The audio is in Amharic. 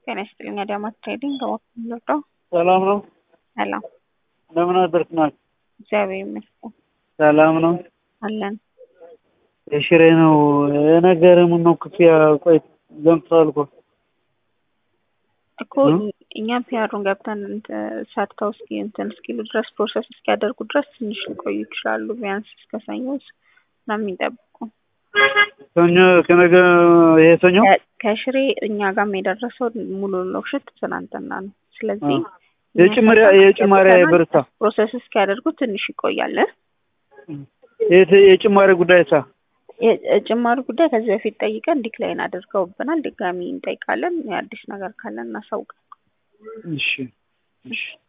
ጤና ይስጥልኝ። አዳማ ትሬዲንግ ከወክምሎዶ ሰላም ነው። ሰላም እንደምን አደርክ ናት? እግዚአብሔር ይመስገን ሰላም ነው። አለን። የሽሬ ነው የነገረ ምን ነው ክፍያ ቆይ ዘምቷል እኮ እኮ እኛም ፒያሩን ገብተን ሰርተው እስኪ እንትን እስኪሉ ድረስ ፕሮሰስ እስኪያደርጉ ድረስ ትንሽ ሊቆዩ ይችላሉ። ቢያንስ እስከ ሰኞ ነው የሚጠብቁ። ሰኞ ከነገ ይሄ ሰኞ ከሽሬ እኛ ጋርም የደረሰው ሙሉ ሎሽት ትናንትና ነው። ስለዚህ የጭማሪ የጭማሪ ብርታ ፕሮሰስ እስኪያደርጉ ትንሽ ይቆያል። የጭማሪ ጉዳይ ሳ የጭማሪ ጉዳይ ከዚህ በፊት ጠይቀን ዲክላይን አድርገውብናል። ድጋሚ እንጠይቃለን። የአዲስ ነገር ካለን እናሳውቃለን። እሺ እሺ